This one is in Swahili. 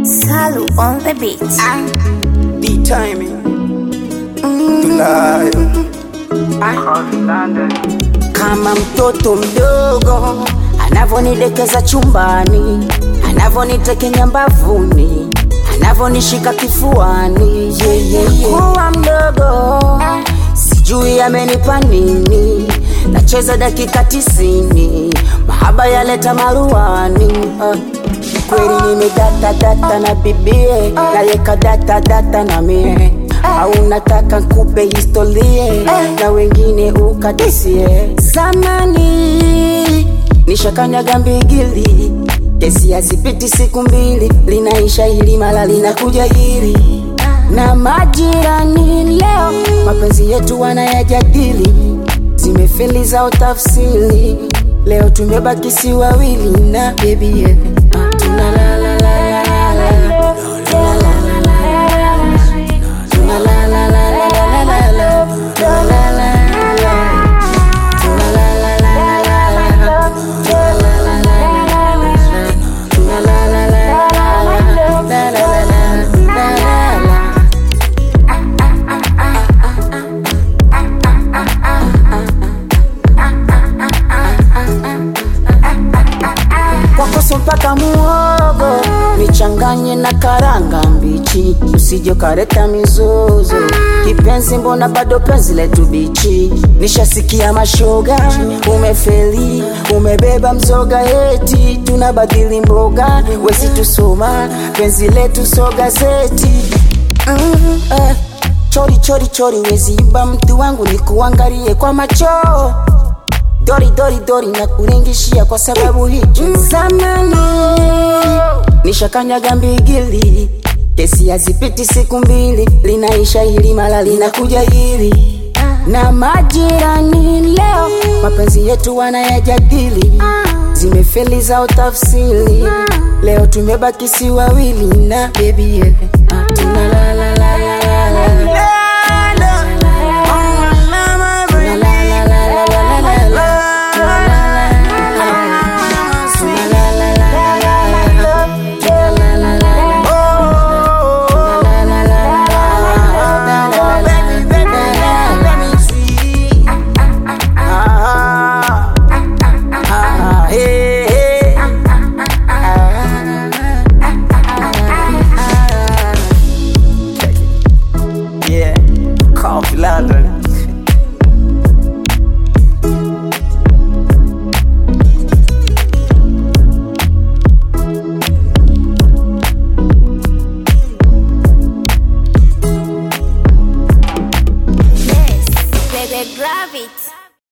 Salu on the beat. The timing. Tunayo kama mtoto mdogo anavonidekeza chumbani, anavonitekenya mbavuni, anavonishika kifuani. Yeah, yeah, yeah. Kuwa mdogo sijui amenipa nini, nacheza dakika tisini, mahaba yaleta maruani uh. Kweli nimedata data na bibie nayeka data data na mie au nataka nkupe historie na wengine ukadisie. Zamani nishakanyaga mbigili, kesi hazipiti siku mbili, linaisha hili mala linakuja hili na majirani leo mapenzi yetu wanayajadili, zimefeli zao tafsiri, leo tumebaki si wawili na baby yeah. Ah, tuna la la la la la la. Tuna la la la la la la. Tuna la la la la la la la. Tuna la la la la. Tuna la la la la la la. Tuna la la la la la la. Tuna la la la la la. La la la la la la la. kwakoso mpaka muhogo nichanganye na karanga mbichi, usije kareta mizozo. Kipenzi, mbona bado penzi letu bichi? Nishasikia mashoga, umefeli, umebeba mzoga, eti tunabadili mboga, wezi tusoma penzi letu so gazeti mm, eh. Chori chori chori, wezi iba mtu wangu, nikuangalie kwa macho dori dori dori na kuringishia kwa sababu hicho zamani nishakanyaga mbigili kesi hazipiti siku mbili linaisha hili mala linakuja hili na majirani leo mapenzi yetu wanayajadili zimefeli zao tafsiri leo tumebaki si wawili na baby yeah. Ah, tuna la la la la la la. Tuna la la la la la la la. Yeah, Coffee London. Yes, baby, grab it.